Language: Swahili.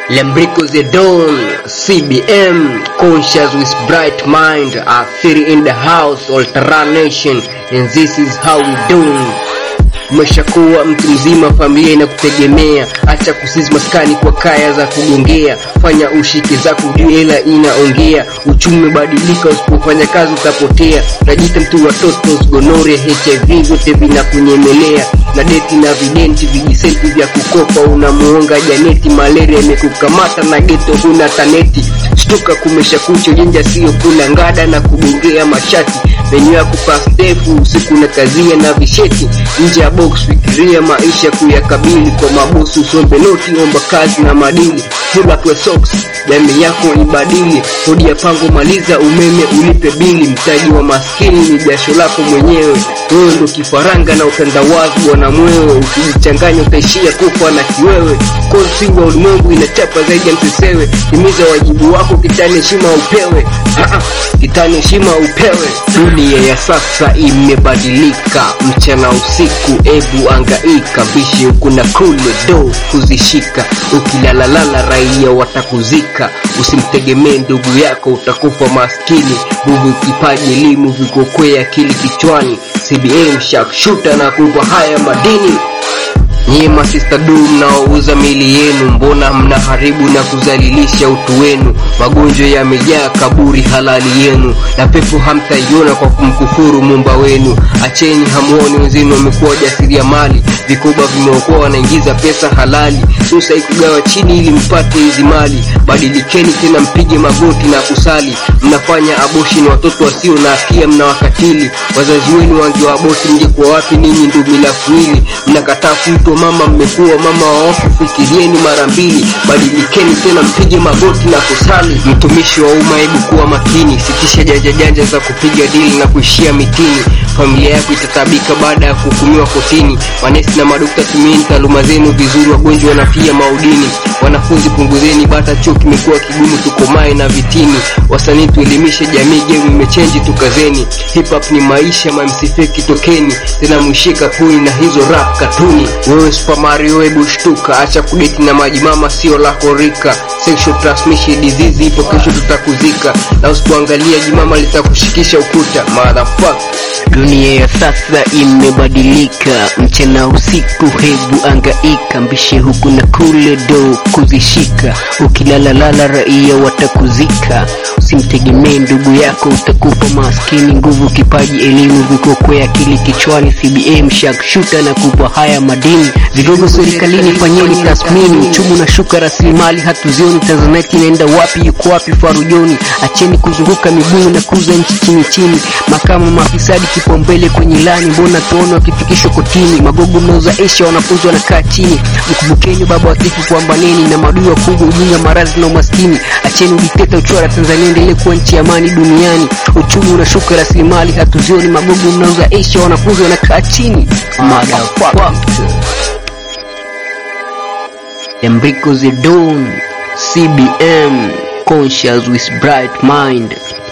Lembrico the Dawn, CBM, conscious with bright mind, are theory in the house, Ultra Nation, and this is how we do. Umeshakuwa mtu mzima, familia inakutegemea. Acha kusizi maskani kwa kaya za kugongea, fanya ushike zako, ujue hela inaongea. Uchumi umebadilika, usipofanya kazi utapotea. Unajiita mtu wa totos, gonoria, HIV vyote vinakunyemelea na deti na videnti, vijisenti vya kukopa, unamuonga janeti. Malaria imekukamata na geto, huna taneti. Shtuka, kumesha kucha, jenja sio kula ngada na kugongea mashati menyu yako pas ndefu usiku na kazia na visheti nje ya box, fikiria maisha kuyakabili. Kwa mabosi usombe noti, omba kazi na madili. Pull up your socks, jamii yako ibadili. Kodi ya pango maliza, umeme ulipe bili. Mtaji wa maskini ni jasho lako mwenyewe. Wewe ndo kifaranga na utandawazi bwana mwewe, ukijichanganya utaishia kufa na kiwewe. Kosi wa ulimwengu inachapa zaidi ya msesewe. Timiza wajibu wako, kitani heshima upewe. Ah, ah, kitani heshima upewe. Dunia ya sasa imebadilika, mchana usiku, ebu angaika, bishi huku na kule, do kuzishika. Ukilalalala raia watakuzika, usimtegemee ndugu yako, utakufa maskini. Nguvu, kipaji, elimu vikokwea akili kichwani. CBM shakshuta na kupa haya madini Nyie masista du mnaouza mili yenu, mbona mnaharibu na kuzalilisha utu wenu? Magonjwa yamejaa kaburi halali yenu, na pepo hamtaiona kwa kumkufuru mumba wenu. Acheni, hamuoni wenzenu wamekuwa jasiriamali, vikoba vimeokoa, wanaingiza pesa halali. Susa ikugawa chini ili mpate hizi mali. Badilikeni tena, mpige magoti na kusali. Mnafanya abortion watoto wasio na hatia, mnawakatili wazazi wenu. Wangewaaboti mngekuwa wapi ninyi? Ndio milafu hili mnakataa kuitwa mama, mmekuwa mama wa wafu. Fikirieni mara mbili, badilikeni tena, mpige magoti na kusali. Mtumishi wa umma, hebu kuwa makini, sitisha janja janja za kupiga dili na kuishia mitini. Familia yako itatabika baada ya kuhukumiwa kotini. Manesi na madokta, tumieni taaluma zenu vizuri, wagonjwa wanafia maudini. Wanafunzi punguzeni bata, chuo kimekuwa kigumu, tukomae na vitini. Wasanii tuelimishe jamii, game imechenji, tukazeni. Hip hop ni maisha, mamsifeki tokeni tena, mwishika puni na hizo rap katuni. Wewe Super Mario, hebu shtuka, acha kudeti na maji mama, sio lako rika. Sexual transmission disease ipo, kesho tutakuzika, na usipoangalia jimama litakushikisha ukuta. Motherfucker. Dunia ya sasa imebadilika, mchana usiku, hebu angaika, mbishe huku na kule, do kuzishika. Ukilalalala raia watakuzika, usimtegemee ndugu yako, utakufa maskini. Nguvu, kipaji, elimu vikokwea akili kichwani. CBM shakshuta na kupa haya madini. Vigogo serikalini, fanyeni tathmini, uchumi unashuka, rasilimali hatuzioni. Tanzanite inaenda wapi? Yuko wapi Farujoni? Acheni kuzunguka miguu na kuza nchi chini chini. Makamu mafisadi kipaumbele kwenye lani, mbona tuone wakifikishwa kotini? Magogo mnauza esha, wanafunzi wanakaa chini. Mkumbukeni baba watifu, pambaneni na madui wakubwa, ujinga, maradhi na umaskini. Acheni udikteta, uchora Tanzania endelee kuwa nchi ya amani duniani. Uchumi unashuka, rasilimali hatuzioni. Magogo mnauza esha, wanafunzi wanakaa chini. Motherfucker. Lembrico the Dawn, CBM, conscious with bright mind.